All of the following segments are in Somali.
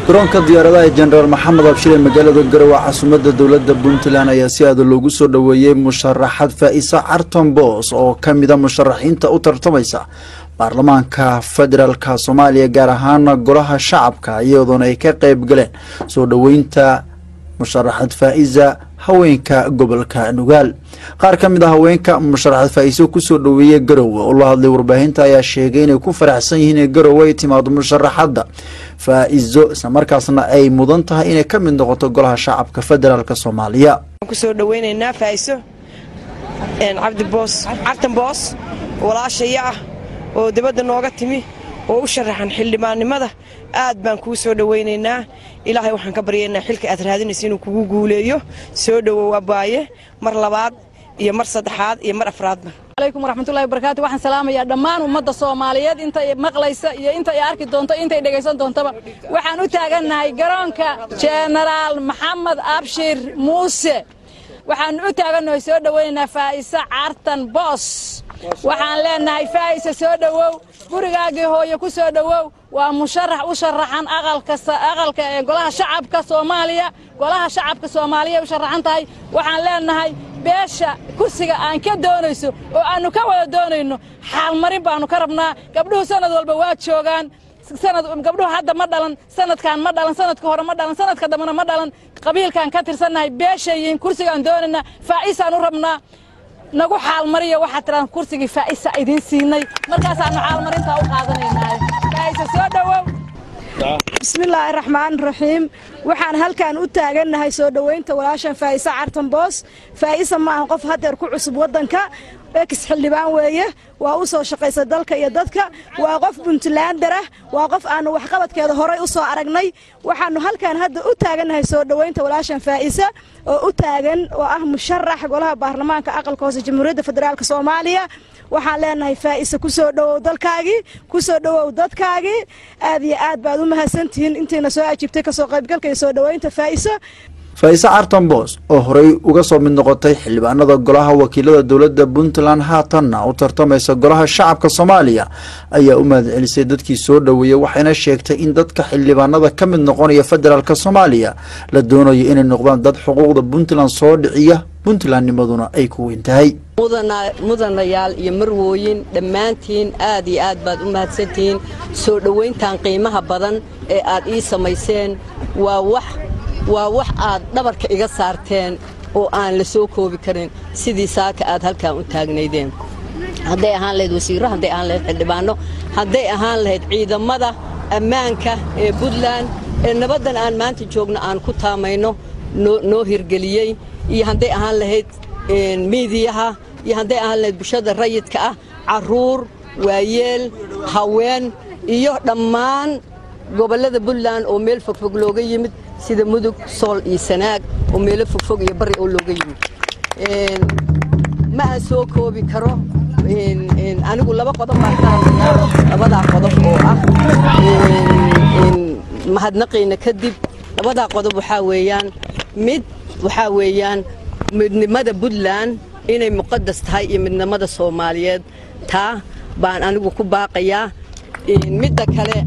garoonka diyaaradaha jenaraal maxamed abshir ee magaalada garowe caasimada dowladda puntland ayaa si aada loogu soo dhoweeyey musharaxad faa-isa carton boos oo ka mida musharaxiinta u tartamaysa baarlamaanka federaalka soomaaliya gaar ahaan golaha shacabka iyadoona ay ka qeyb galeen soo dhoweynta musharaxad faa-isa haweenka gobolka nugaal qaar ka mid a haweenka musharaxad faa-iso kusoo dhoweeyey garowe oo la hadlay warbaahinta ayaa sheegay inay ku faraxsan yihiin in garowe ay timaado musharaxadda faa-iso islamarkaasna ay mudan tahay inay ka mid noqoto golaha shacabka federaalk soomaaliya kusoo dhaweynaynaa faa-iso cabdiboos cabtan boos walaashaya ah oo dibadda nooga timi oo u sharaxan xildhibaannimada aad baan kuu soo dhowaynaynaa ilaahay waxaan ka baryaynaa xilka aad raadinaysa inuu kugu guuleeyo soo dhowow abaaye mar labaad iyo mar saddexaad iyo mar afraadba alaykum waraxmatullahi wabarakaatu waxaan salaamayaa dhammaan ummadda soomaaliyeed intay maqlaysa iyo intay arki doonto intay dhegaysan doontaba waxaan u taagannahay garoonka jenaraal maxamed abshir muuse waxaan u taagannahay soo dhowaynaynaa faa'isa cartan boos waxaan leenahay faa'isa soo dhowow gurigaagii hooye ku soo dhowow waa musharax u sharaxan aqalka ee golaha shacabka soomaaliya golaha shacabka soomaaliya u sharaxan tahay waxaan leenahay beesha kursiga aan ka doonayso oo aannu ka wada doonayno xaalmarin baannu ka rabnaa gabdhuhu sannad walba waa joogaan gabdhuhu hadda ma dhalan sanadkan ma dhalan sanadka hore ma dhalan sanadka dambena ma dhalan qabiilkaan ka tirsannahay beeshay yihiin kursigaan doonaynaa faa'isaan u rabnaa nagu xaalmariya waxaad tidhahdaan kursigii faa'isa idiin siinay markaasaannu xaalmarintaa u qaadanaynaa faa'isa soo dhowow bismillaahi raxmaan raxiim waxaan halkan u taagannahay soo dhowaynta walaashan faa'isa cartan boos faa'isa ma aha qof hadeer ku cusub waddanka ex xildhibaan weeye waa u soo shaqaysa dalka iyo dadka waa qof puntlander ah waa qof aannu waxqabadkeeda horay u soo aragnay waxaannu halkan hadda u taagannahay soo dhowaynta walaashan faa'isa oo u taagan oo ah musharax golaha baarlamaanka aqalka hoose jamhuuriyadda federaalk soomaaliya waxaan leenahay faa'isa ku soo dhowow dalkaagii ku soo dhowow dadkaagii aad iyo aad baad u mahadsantihiin intiina soo ajiibtay kasoo qaybgalka iyo soo dhowaynta faa'isa faa-ise carton boos oo horey uga soo mid noqotay xildhibaanada golaha wakiilada dowladda puntland haatanna u tartamaysa golaha shacabka soomaaliya ayaa u mahad celisay dadkii soo dhoweeyey waxayna sheegtay in dadka xildhibaanada ka mid noqonaya federaalk soomaaliya la doonayo inay noqdaan dad xuquuqda puntland soo dhiciya puntlandnimaduna ay ku weyn tahay mudanayaal iyo marwooyin dhammaantiin aad iyo aad baad u mahadsantihiin soo dhowayntan qiimaha badan ee aad ii samayseen waa wax waa wax aad dhabarka iga saarteen oo aan la soo koobi karin sidii saaka aad halkan u taagnaydeen hadday ahaan lahayd wasiirro hadday ahaan lahayd xildhibaanno hadday ahaan lahayd ciidamada ammaanka ee puntland ee nabaddan aan maanta joogno aan ku taamayno noo hirgeliyey iyo hadday ahaan lahayd miidiyaha iyo hadday ahaan lahayd bulshada rayidka ah carruur waayeel haween iyo dhammaan gobollada puntland oo meel fogfog looga yimid sida mudug sool iyo sanaag oo meelo fogfog iyo bari oo looga yimid ma aan soo koobi karo anigu laba qodob baan ka hadlayaa labadaa qodob oo ah mahadnaqayna kadib labadaa qodob waxaa weeyaan mid waxaa weeyaan midnimada puntland inay muqadas tahay iyo midnimada soomaaliyeed taa baan anigu ku baaqayaa midda kale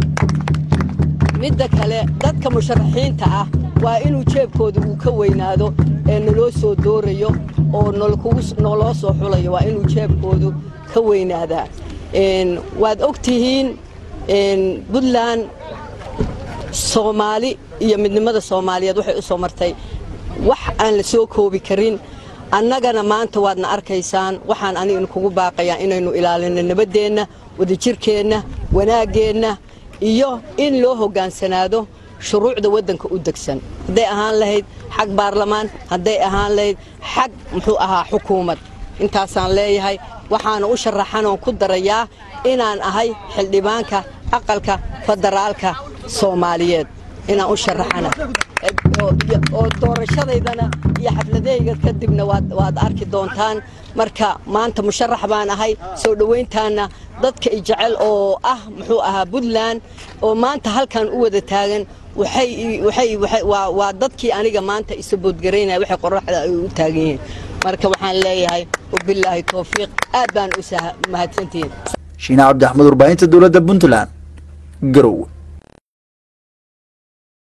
midda kale dadka musharaxiinta ah waa inuu jeebkooda uu ka weynaado ee naloo soo doorayo oo noloo soo xulayo waa inuu jeebkoodu ka weynaadaa waad og tihiin puntland soomaali iyo midnimada soomaaliyeed waxay u soo martay wax aan la soo koobi karin annagana maanta waadna arkaysaan waxaan anigana kugu baaqayaa inaynu ilaalinno nabaddeenna wadajirkeenna wanaaggeenna iyo in loo hoggaansanaado shuruucda waddanka u degsan hadday ahaan lahayd xag baarlamaan hadday ahaan lahayd xag muxuu ahaa xukuumad intaasaan leeyahay waxaana u sharaxanoon ku darayaa inaan ahay xildhibaanka aqalka federaalka soomaaliyeed inaan u sharaxana oo doorashadaydana iyo xafladahayga kadibna waad arki doontaan marka maanta musharax baan ahay soo dhowayntaana dadka i jecel oo ah muxuu ahaa puntland oo maanta halkan u wada taagan waa dadkii aniga maanta isaboodgaraynaya waxay qoraxda ay u taagan yihiin marka waxaan leeyahay wabilaahi towfiiq aad baan u mahadsantihiin shiine cabdi axmed warbaahinta dowladda puntland garowe